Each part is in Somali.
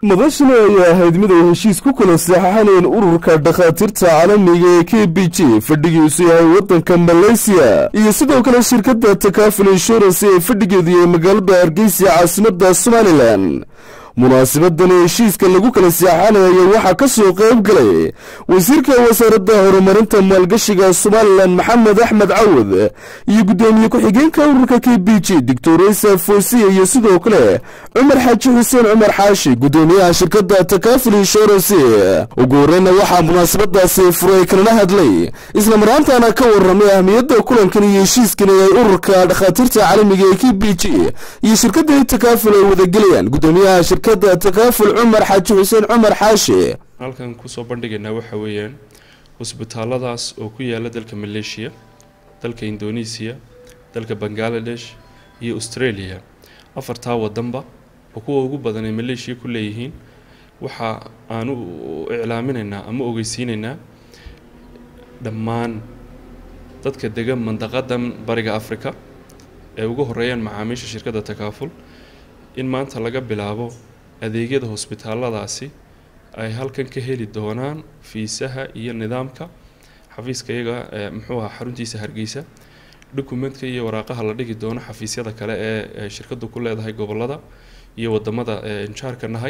madashana ayaa ahayd mid ay heshiis ku kala saxaxaneen ururka dhakhaatiirta caalamiga ee k b j fadhigiisu yahay waddanka maleysiya iyo sidoo kale shirkadda takaaful insurance ee fadhigeedu yahay magaalada hargeysa caasimadda somalilan munaasabadani heshiiska lagu kala seexanayo waxaa ka soo qayb galay wasiirka wasaaradda horumarinta maalgashiga somalilan maxamed axmed cawad iyo guddoomiye ku-xigeenka ururka k b j doctor isa foosiya iyo sidoo kale cumar xaaji xuseen cumar xaashi guddoomiyaha shirkadda takaaful insurance ugu horeyna waxaa munaasabadaasi furay kalana hadlay isla maraantaana ka waramay ahmiyadda kulankan iyo heshiiskan ay ururka dhakhaatiirta caalamiga ee k b j iyo shirkadda takaaful ay wadagelayaan guddoomiyaha shirkadda takaaful cumar xaaji xuseen cumar xaashi halkan kusoo bandhigaynaa waxa weeyaan hosbitaaladaas oo ku yaala dalka maleeshiya dalka indonesiya dalka bangaladesh iyo australia afartaa wadanba oo kuwa ugu badan ay maleeshiya ku leeyihiin waxa aan u iclaaminaynaa ama ogeysiinaynaa dhammaan dadka degan mandaqadan bariga africa ee ugu horeeyaan macaamiisha shirkadda takaaful in maanta laga bilaabo adeegyada hosbitaaladaasi ay halkan ka heli doonaan fiisaha iyo nidaamka xafiiska iyaga muxuu ahaa xaruntiisa hargeysa dokumentka iyo waraaqaha la dhigi doono xafiisyada kale ee shirkadu ku leedahay gobolada iyo wadamada injaarka nahay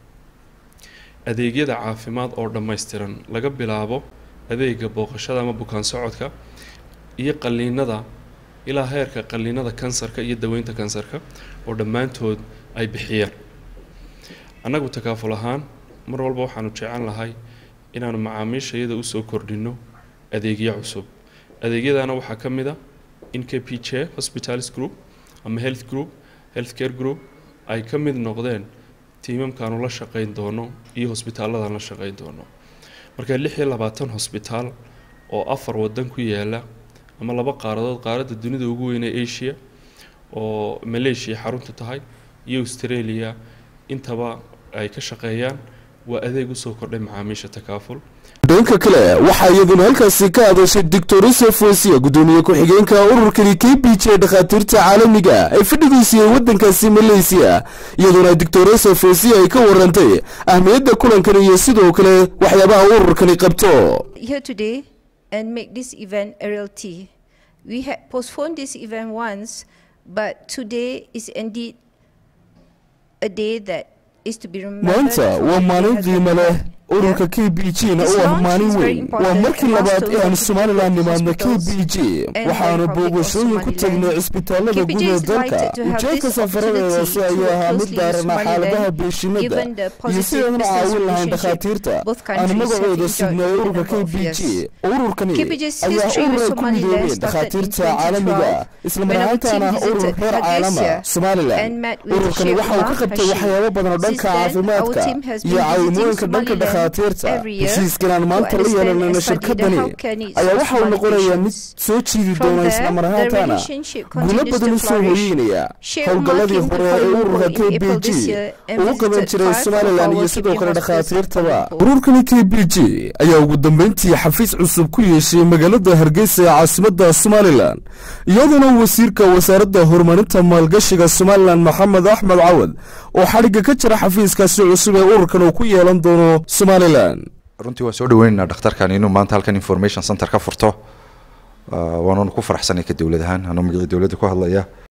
adeegyada caafimaad oo dhammaystiran laga bilaabo adeega booqashada ama bukaan socodka iyo qaliinada ilaa heerka qaliinada kansarka iyo daweynta kansarka oo dhammaantood ay bixiyaan annagu takaaful ahaan mar walba waxaanu jecel lahay inaanu macaamiisha iyada usoo kordhino adeegyo cusub adeegyadana waxaa ka mid a in k p j hospitals group ama health group health care group ay ka mid noqdeen tiimamkaanu la shaqeyn doono iyo hosbitaaladan la shaqeyn doono marka lix iyo labaatan hosbitaal oo afar wadan ku yaala ama laba qaaradood qaaradda dunida ugu weyn ee asia oo maleeshiya xarunta tahay iyo australia intaba ay ka shaqeeyaan waa adeeg usoo kordhay macaamiisha takaaful dhanka kale waxaa iyaduna halkaasi ka hadashay doctor isa foosiya guddoomiye ku-xigeenka ururkani k b j dhakhaatiirta caalamiga ee fadhigiisiyay waddankaasi maleysiya iyaduna doctor isa foosiya ay ka warantay ahmiyadda kulankan iyo sidoo kale waxyaabaha ururkani qabto and make this event a reality. We had postponed this event once, but today is indeed a day that is to be remembered. maanta waa maalin qiimo leh ururka k b j na u ah maalin weyn waa markii labaad ee aan somalilan nimaadna k b j waxaanu booqashooyin ku tagnay cisbitaalada guud ee dalka ujeedka safaradeedaasi ayuu ahaa mid daarana xaaladaha beeshinada iyo sidaynan caawin lahayn dhakhaatiirta aan magacooda sugnay ururka k b j ururkani ayaa ururay ku midoobeen dhakhaatiirta caalamiga islamar ahaantaana urur reer caalama somalilan ururkani waxa uu ka qabtay waxyaabo badan oo dhanka caafimaadka iyo caawimooyinka dhanka dhakhaatiirta heshiiskan aan maanta la yeelanayna shirkadani ayaa waxa uu noqonayaa mid soo jiidi doona islamar ahaantaana guulo badan u soo hoyeynaya howlgalladii hore ee ururka k b j ugu qaban jiray somalilan iyo sidoo kale dhakhaatiirtaba ururkani k b j ayaa ugu dambeyntii xafiis cusub ku yeeshay magaalada hargeysa ee caasimadda somalilan iyaduna wasiirka wasaaradda horumarinta maalgashiga somalilan maxamed axmed cawad oo xadhigga ka jira xafiiskaasi cusub ee ururkan uu ku yeelan doono somalilan runtii waan soo dhaweynaynaa dhakhtarkan inuu maanta halkan information center ka furto waananu ku faraxsanay ka dowlad ahaan anuu magacii dowladda ku hadlaya